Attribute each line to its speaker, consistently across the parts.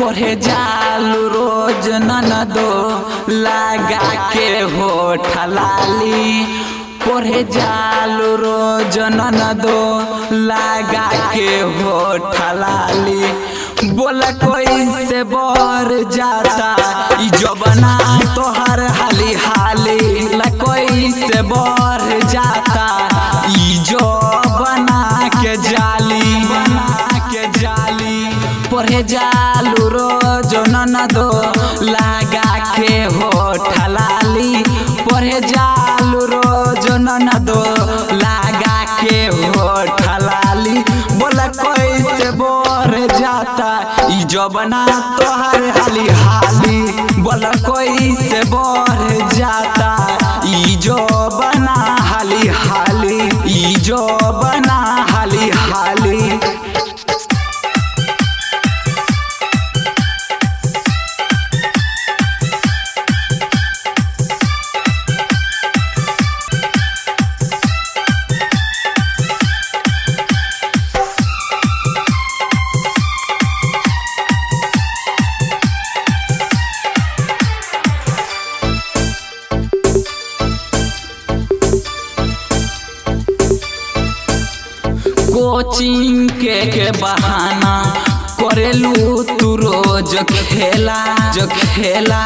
Speaker 1: पढ़े जालू रोज ननदो लगा के होठ लाली पढ़े जालू रोज ननदो लगा के होठ लाली बोल कोई से बर जाता ई जबना तोहर हाली हाली ला कोई से बर जाता ई जो बना के जाली बना के जाली पढ़े जालू रोज ननदो लगा के होठ लाली पढ़े जालू रोज ननदो लगा के होठ लाली बोला कैसे बोर जाता ई जबना तोहर हाली हाली बोला कैसे बोर जाता ई जो बना हाली हाली ई जो बना हाली हाली कोचिंग के के बहाना करेलू तू रोज खेला जो खेला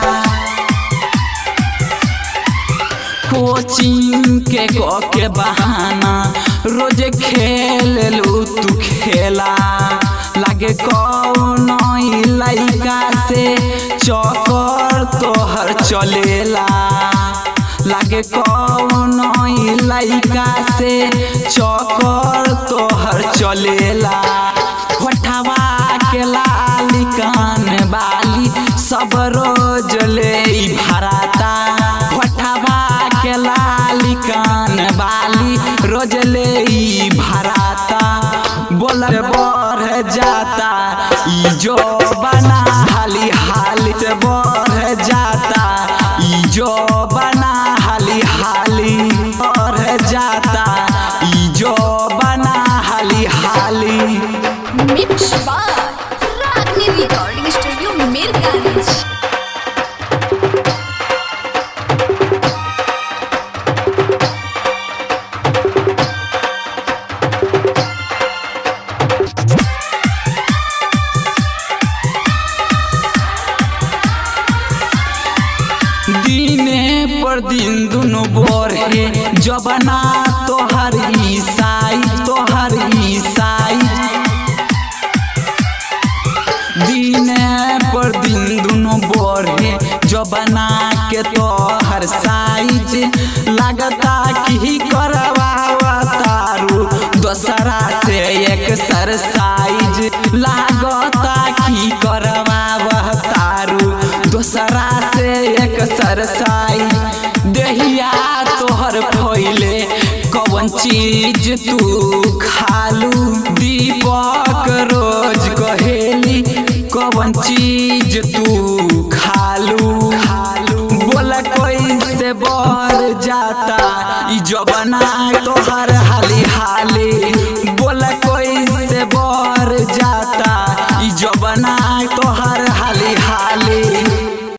Speaker 1: कोचिंग के को के बहाना रोज खेललू तू खेला लागे कौन लइका से चौकर तोहर चलेला लागे कौन लइका से चौकर तोहर चलेला होठवा के लाली कान बाली सब रोज ले भराता होठवा के लाली कान बाली रोज ले भराता बोल बढ़ जाता ई जो बना हाली हाली से बढ़ जाता ई जो बना हाली हाली बढ़ जाता ई जो बना हाली हाली
Speaker 2: मिक्स बार रागनी रिकॉर्डिंग स्टूडियो मीरगंज
Speaker 1: दिने पर दिन दुनु बोरे जबना तोहर ईसाई तोहर ईसाई दिने पर दिन दुनु बोरे जबना के तोहर साइज लगता कि करवावा तारू दोसरा से एक सरसाइज लागता कि करवावा तारू दोसरा से एक सरसाइज देहिया तोहर फैले कौन चीज तू खालू दीपक रोज कहेली कौन चीज